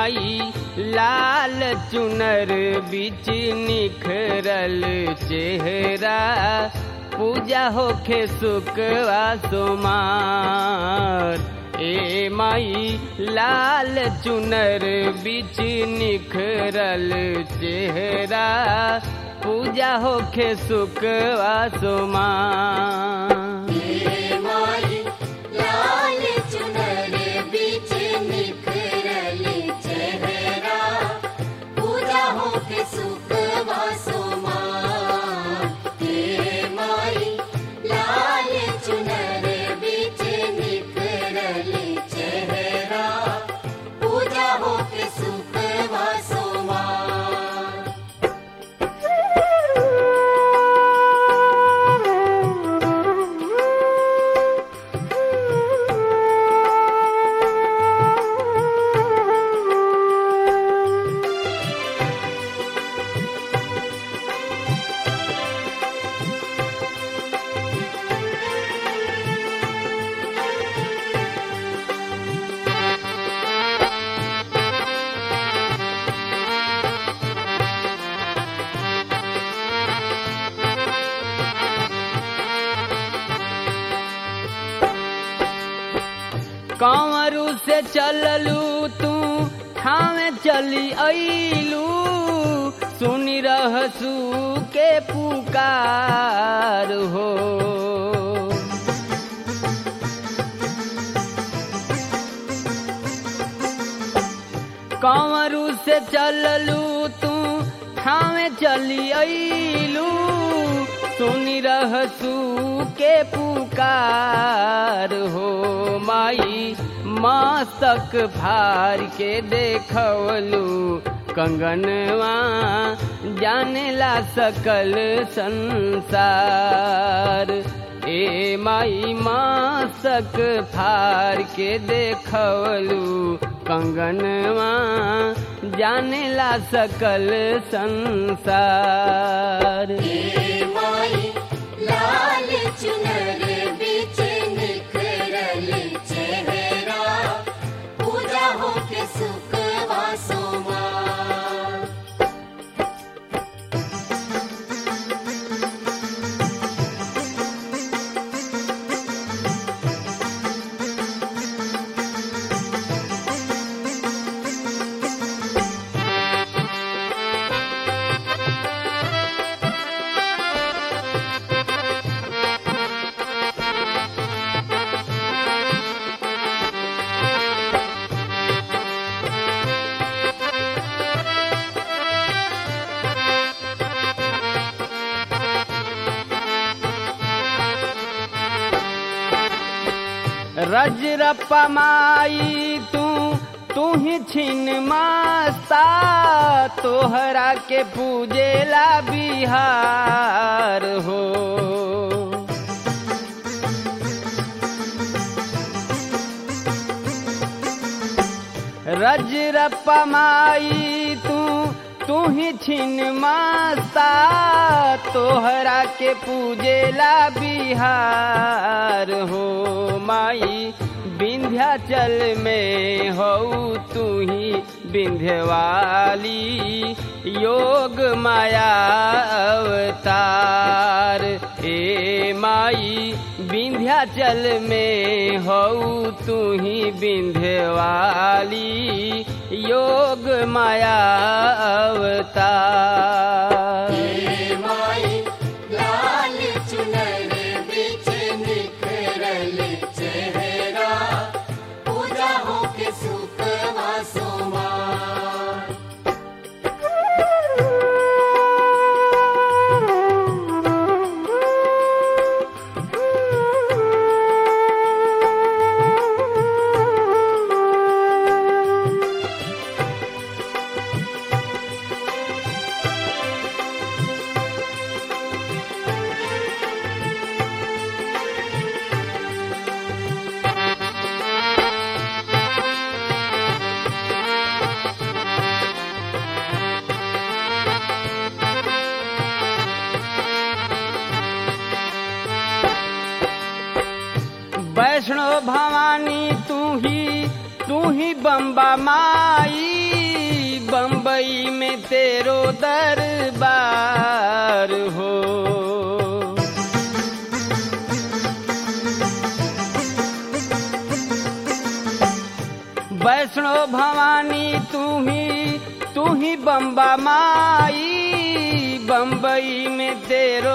माई लाल चुनर बिच निखरल चेहरा पूजा होखे सुकवा सोमार ए माई लाल चुनर बिच निखरल चेहरा पूजा होखे सुकवा सोमार माई लाल चुनर बीच निखरल चेहरा पूजा हो के सुख वासोमा हे माई लाल चुनर बीच निखरल चेहरा पूजा हो के सुख वासोमा कंवरू से चललू तू ठावे चली अइलू सुनी रहसू के पुकार हो कंवरू से चललू तू ठावे चली अइलू सुनी रहसू के पुकार हो माई मस्तक भार के देखवलू कंगनवा जानेला सकल संसार ए माई मस्तक फार के देखवलू कंगनवा जानेला सकल संसार हे माई लाल चुनर बीच निखरल चेहरा पूजा हो के सुख वासोमा रजरप्पा माई तू तू ही छिन मास्ता तोहरा के पूजेला बिहार हो रजरप्पा माई तू तू ही छिन मास्ता तोहरा के पूजेला बिहार हो माई विंध्याचल में हो तू ही विंध्यवाली योग माया अवतार ए माई विंध्याचल में हो तू ही विंध्यवाली योग माया अवतार हे माई लाल चुनर बीच निखरल चेहरा पूजा हो के सुख वासोमा वैष्णो भवानी तू ही तू ही बम्बा माई बम्बई में तेरो दरबार हो वैष्णो भवानी तू ही तू ही बम्बा माई बम्बई में तेरो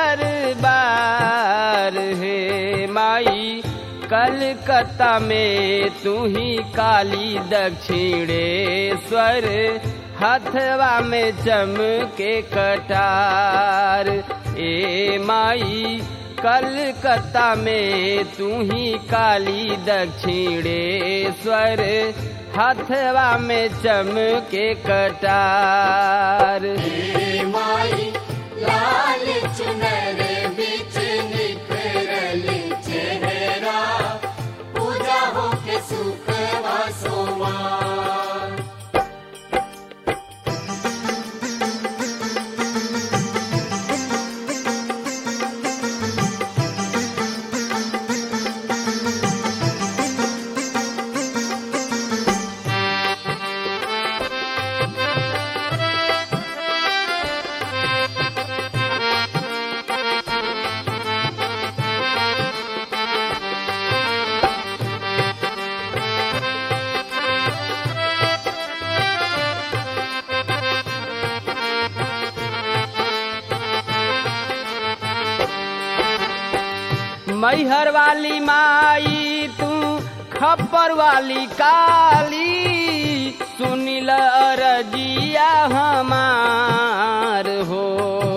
दरबार है माई कलकत्ता में तू ही काली दक्षिणेश्वर हथवा में चमके कटार ए माई कलकत्ता में तू ही काली दक्षिणेश्वर हथवा में चमके कटार हे माई लाल चुनर बिच निखरल चेहरा पूजा हो के सुख वासोमा मैहर वाली माई तू खप्पर वाली काली सुनिल रजिया हमार हो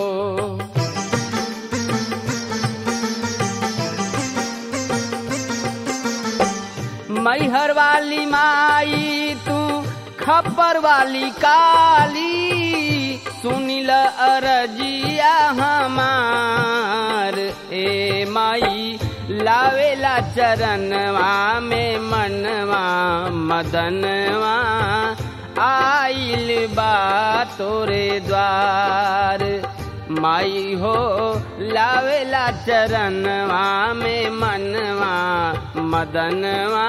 मैहर वाली माई तू खप्पर वाली काली सुनिल अरजिया हमार ए माई लावेला चरणवा में मनवा मदनवा आइल बा तोरे द्वार माई हो लावेला चरणवा में मनवा मदनवा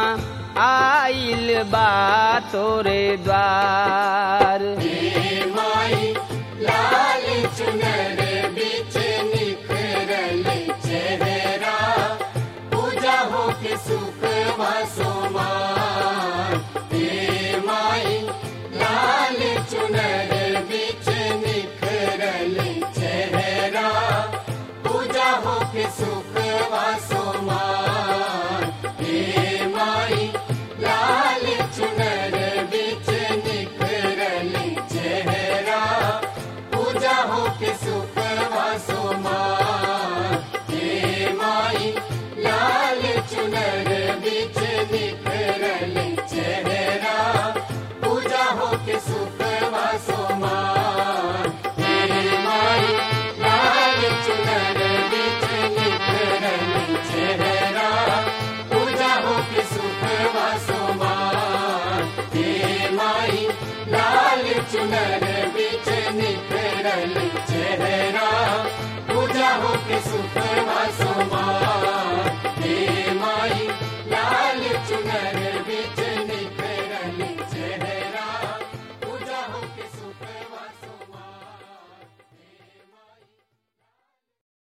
आइल बा तोरे द्वार हे माई लाल चुनर बिच निखरल चेहरा पूजा हो के सुख वासोमा हे माई लाल चुनर बिच निखरल चेहरा पूजा हो के सुख